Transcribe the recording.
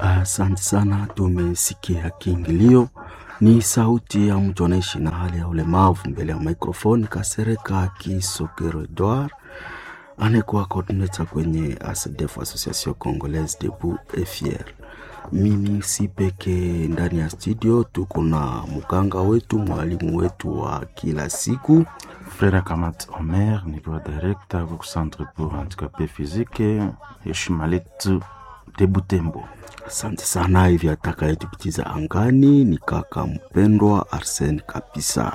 Asante sana, tumesikia kiingilio. Ni sauti ya mtu anaishi na hali ya ulemavu mbele ya microphone. Kasereka Kisokero Edouard anayekuwa coordinator kwenye ASDEF, Association Congolaise Debout et Fier. Mimi si peke ndani ya studio, tuko na mganga wetu, mwalimu wetu wa kila siku Frère Kamat Omer nikiwa directeur wa centre pour handicapé physique heshima letu de Butembo. Asante sana. Hivi atakayetupitiza angani ni kaka mpendwa Arsene kabisa.